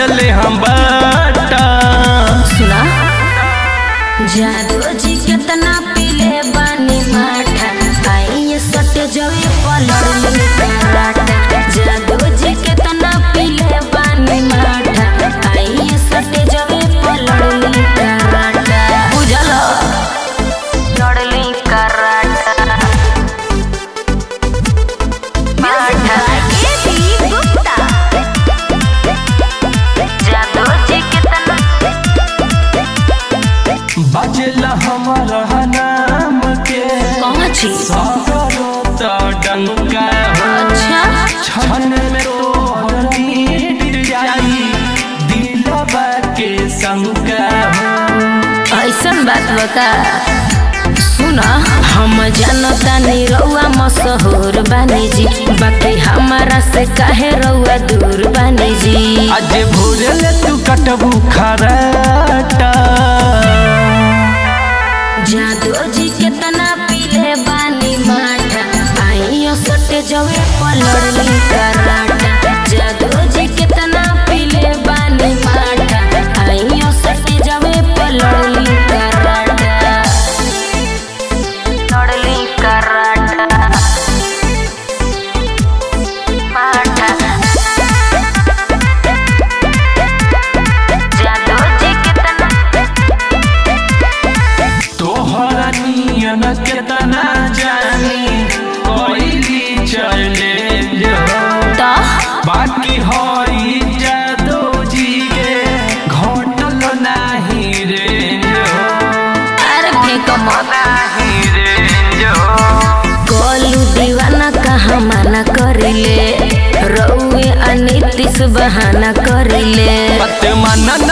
बटले हम बाटा सुना जादू जी कितना पीले बानी माठा आई सट जवे पलड़ कराटा जादू जी कितना पीले बानी माठा आई सट जवे पलड़ कराटा बुझल लड़ली कराटा माठा जादू जी कितना बजला हमारा नाम के कौन छी सागरो तो डंका हो अच्छा छन में तोहर नीड जाई दिलवा के शंका हो ऐसन बात बता सुन हम जानता नहीं रउआ मशहूर बानी जी बाकी हमारा से काहे रउआ दूर बानी जी आज भोरले तू कटबू खराटा जादू जी कितना पीले बानी माठा आइयो सटे जवे पलड़ली कराटा जादू जी कितना पीले बानी माठा आइयो सटे जवे पलड़ली कराटा लड़ली कराटा माठा जादू जी कितना तोहरा नियन केतना जानी कोइली चले जो तो बाकी हई जादो जी के घटल नाही रे जो अरे फेंक मत नाही रे जो गोलू दीवाना कहाँ माना करिले रउए अनितिस बहाना करिले पत मन